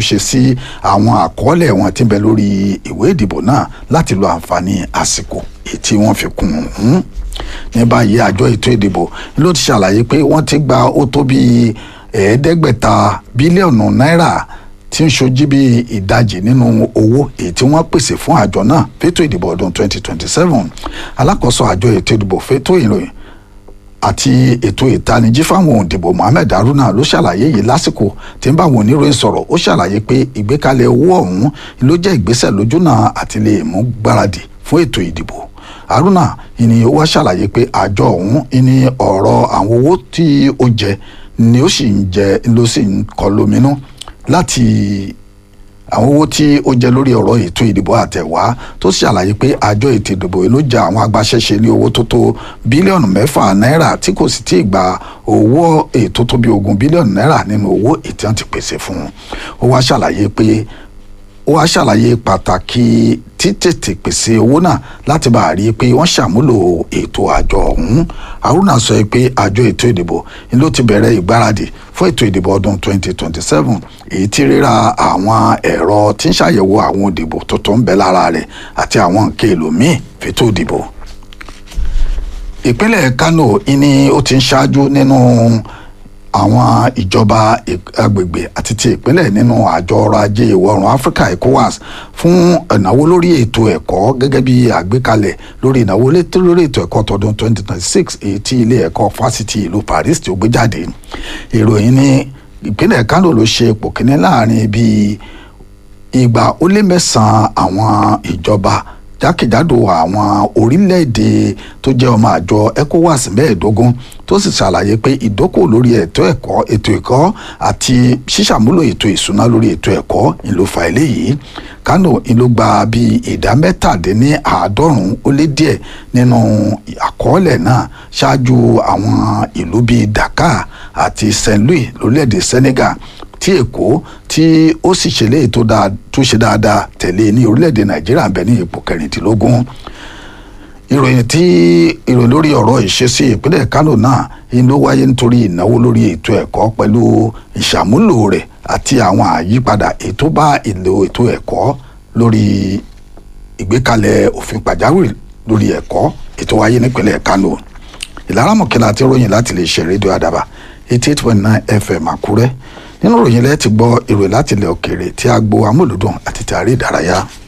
àtúnṣe sí àwọn àkọọ́lẹ̀ wọn tí ń bẹ lórí ìwé ìdìbò náà láti lo àǹfààní àsìkò èyí tí wọ́n fi kún un ní báyìí àjọ ètò ìdìbò ló ti ṣàlàyé pé wọ́n ti gba ó tó bíi ẹ̀ẹ́dẹ́gbẹ̀ta bílíọ̀nù náírà tí ń ṣojú bí ìdajì nínú owó èyí tí wọ́n pèsè fún àjọ náà fétò ìdìbò ọdún 2027 alákòóso àjọ ètò ìdìbò fétò ìròyìn àti ètò ìtanijí fáwọn òǹdìbò Mohammed Haruna ló ṣàlàyé yìí lásìkò tí ń bá àwọn oníròyìn sọ̀rọ̀ ó ṣàlàyé pé ìgbékalẹ̀ owó ọ̀hún ló jẹ́ ìgbésẹ̀ lójúnà àti lè mú gbáradì fún ètò ìdìbò Haruna ìní ó wá ṣàlàyé pé àjọ ọ̀hún ìní ọ̀rọ̀ àwọn owó tí ó jẹ ni ó sì ń jẹ ló sì ń kọ lóminú láti àwọn owó tí ó jẹ lórí ọ̀rọ̀ ètò ìdìbò àtẹ̀wá tó ṣàlàyé pé àjọ ètò ìdìbò ló jẹ àwọn agbaṣẹ́ṣe ní owó tó tó bílíọ̀nù mẹ́fà náírà tí kò sì tí ì gba owó ètò tó bí ogún bílíọ̀nù náírà nínú owó ètò wọn ti pèsè fún un ó wá ṣàlàyé pé ó wá ṣàlàyé pàtàkì títètè pèsè owó náà láti bá a rí i pé wọ́n ṣàmúlò ètò àjọ ọ̀hún haruna sọ pé àjọ ètò ìdìbò ni ló ti bẹ̀rẹ̀ ìgbáradì fún ètò ìdìbò ọdún 2027 èyí tí ríra àwọn ẹ̀rọ tí ń ṣàyẹ̀wò àwọn òdìbò tuntun ń bẹ lára rẹ̀ àti àwọn nǹkan èlò míì fètò ìdìbò ìpínlẹ̀ Kano ni ó ti ń ṣáájú nínú àwọn ìjọba agbègbè àti ti ìpínlẹ̀ nínú àjọ ọrọ̀ ajé ìwọ̀ oòrùn Áfíríkà ECOWAS fún ìnáwó lórí ètò ẹ̀kọ́ gẹ́gẹ́ bí àgbékalẹ̀ lórí ìnáwó lórí ètò ẹ̀kọ́ tọdún 2026 èyí tí ilé ẹ̀kọ́ fásitì ìlú Paris tí ó gbé jáde ìròyìn ní ìpínlẹ̀ Kano ló ṣe ipò kíní láàrin bíi ìgbà ó lé mẹ́sàn-án àwọn ìjọba jákèjádò àwọn orílẹ̀-èdè tó jẹ́ ọmọ àjọ ECOWAS mẹ́ẹ̀ẹ́dógún tó sì ṣàlàyé pé ìdókòwò lórí ètò ẹ̀kọ́ ètò ẹ̀kọ́ àti ṣíṣàmúlò ètò ìṣúná lórí ètò ẹ̀kọ́ ìlú fa eléyìí Kano ìlú gba bíi ìdá mẹ́tàdínní àádọ́rùn-ún ó lé díẹ̀ nínú àkọọ́lẹ̀ náà ṣáájú àwọn ìlú bíi Dakar àti St. Louis lórílẹ̀‐èdè Senegal tí èkó tí ó sì ṣẹlẹ̀ tó ṣe dáadáa tẹ̀lé ní orílẹ̀‐èdè Nàìjíríà bẹ̀ ní ipò kẹrìndínlógún ìròyìn tí ìròyìn lórí ọ̀rọ̀ ìṣesí ìpínlẹ̀ Kano náà ló wáyé nítorí ìnáwó lórí ètò ẹ̀kọ́ pẹ̀lú ìṣàmúlò rẹ̀ àti àwọn àyípadà ètò bá ìlò ètò ẹ̀kọ́ lórí ìgbékalẹ̀ òfin pàjáwìrì lórí ẹ̀kọ́ ètò wáyé nípínlẹ̀ Kano ìlaramọ̀kẹ́lá àti ròyìn láti lè ṣe rédíò àdàbà eighty eight point nine FM Àkúrẹ́ nínú ìròyìn lẹ́ẹ̀ ti gbọ́ ìròyìn láti ilẹ̀ òkèèrè tí a gbọ́ amúlùdùn àti tàrí ìdárayá.